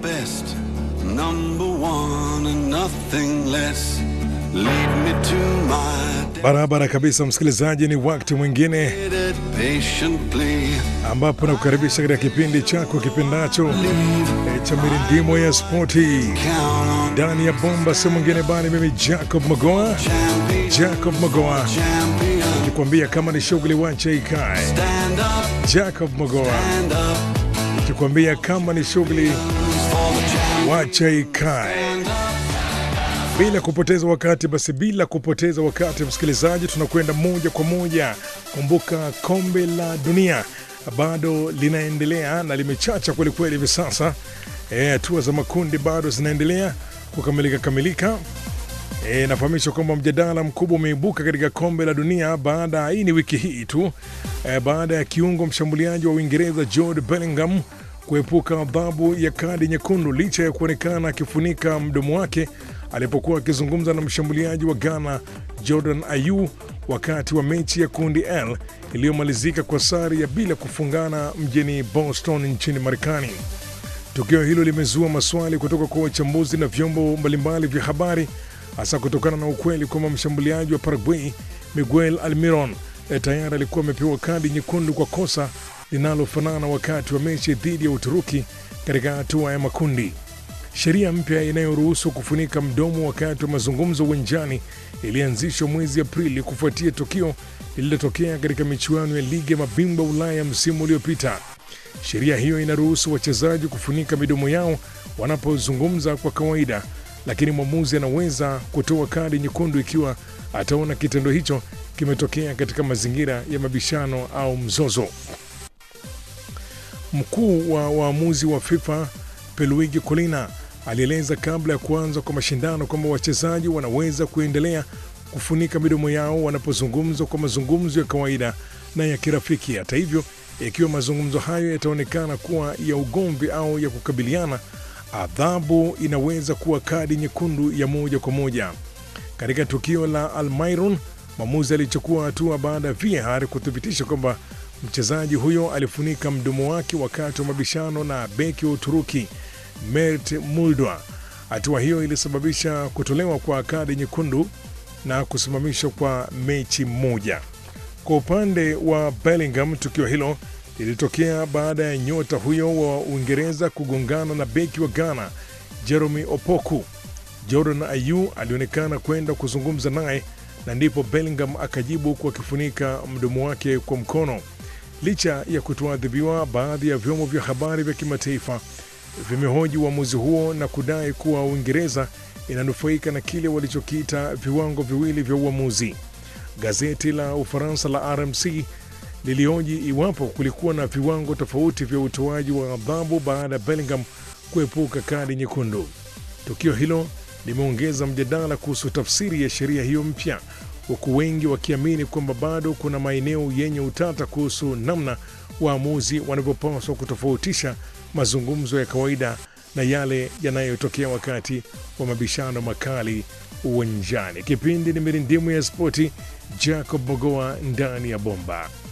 best, number one and nothing less. Lead me to my Barabara kabisa, msikilizaji, ni wakati mwingine dedicated patiently. ambapo nakukaribisha katika kipindi chako kipendacho eh, cha mirindimo ya spoti Count on ndani ya bomba, si mwingine bali mimi Jacob Magoa, champion, Jacob Magoa champion. nikwambia kama ni shughuli wacha ikae. Stand up, Jacob Magoa stand up nikikwambia kama ni shughuli for the champion. wacha ikae. Stand up, Bila kupoteza wakati, basi bila kupoteza wakati, msikilizaji, tunakwenda moja kwa moja. Kumbuka kombe la dunia bado linaendelea na limechacha kwelikweli hivi sasa. Eh, hatua za makundi bado zinaendelea kukamilika kamilika. E, nafahamishwa kwamba mjadala mkubwa umeibuka katika kombe la dunia baada hii ni wiki hii tu e, baada ya kiungo mshambuliaji wa Uingereza Jude Bellingham kuepuka adhabu ya kadi nyekundu licha ya kuonekana akifunika mdomo wake alipokuwa akizungumza na mshambuliaji wa Ghana Jordan Ayew wakati wa mechi ya kundi L iliyomalizika kwa sare ya bila kufungana mjini Boston nchini Marekani. Tukio hilo limezua maswali kutoka kwa wachambuzi na vyombo mbalimbali vya habari, hasa kutokana na ukweli kwamba mshambuliaji wa Paraguay Miguel Almiron eh, tayari alikuwa amepewa kadi nyekundu kwa kosa linalofanana wakati wa mechi dhidi ya Uturuki katika hatua ya makundi. Sheria mpya inayoruhusu kufunika mdomo wakati wa mazungumzo uwanjani ilianzishwa mwezi Aprili kufuatia tukio lililotokea katika michuano ya ligi ya mabingwa Ulaya msimu uliopita. Sheria hiyo inaruhusu wachezaji kufunika midomo yao wanapozungumza kwa kawaida, lakini mwamuzi anaweza kutoa kadi nyekundu ikiwa ataona kitendo hicho kimetokea katika mazingira ya mabishano au mzozo. Mkuu wa waamuzi wa FIFA Pierluigi Collina alieleza kabla ya kuanza kwa mashindano kwamba wachezaji wanaweza kuendelea kufunika midomo yao wanapozungumza kwa mazungumzo ya kawaida na ya kirafiki. Hata hivyo, ikiwa mazungumzo hayo yataonekana kuwa ya ugomvi au ya kukabiliana, adhabu inaweza kuwa kadi nyekundu ya moja kwa moja. Katika tukio la Almiron, mwamuzi alichukua hatua baada ya VAR kuthibitisha kwamba mchezaji huyo alifunika mdomo wake wakati wa mabishano na beki wa Uturuki Mert Muldwa. Hatua hiyo ilisababisha kutolewa kwa kadi nyekundu na kusimamishwa kwa mechi moja. Kwa upande wa Bellingham, tukio hilo lilitokea baada ya nyota huyo wa Uingereza kugongana na beki wa Ghana Jeremy Opoku. Jordan Ayew alionekana kwenda kuzungumza naye na ndipo Bellingham akajibu kwa akifunika mdomo wake kwa mkono. Licha ya kutoadhibiwa, baadhi ya vyombo vya habari vya kimataifa vimehoji uamuzi huo na kudai kuwa Uingereza inanufaika na kile walichokiita viwango viwili vya uamuzi. Gazeti la Ufaransa la RMC lilioji iwapo kulikuwa na viwango tofauti vya utoaji wa adhabu baada ya Bellingham kuepuka kadi nyekundu. Tukio hilo limeongeza mjadala kuhusu tafsiri ya sheria hiyo mpya, huku wengi wakiamini kwamba bado kuna maeneo yenye utata kuhusu namna waamuzi wanavyopaswa kutofautisha mazungumzo ya kawaida na yale yanayotokea wakati wa mabishano makali uwanjani. Kipindi ni mirindimu ya spoti, Jacob Mogoa ndani ya bomba.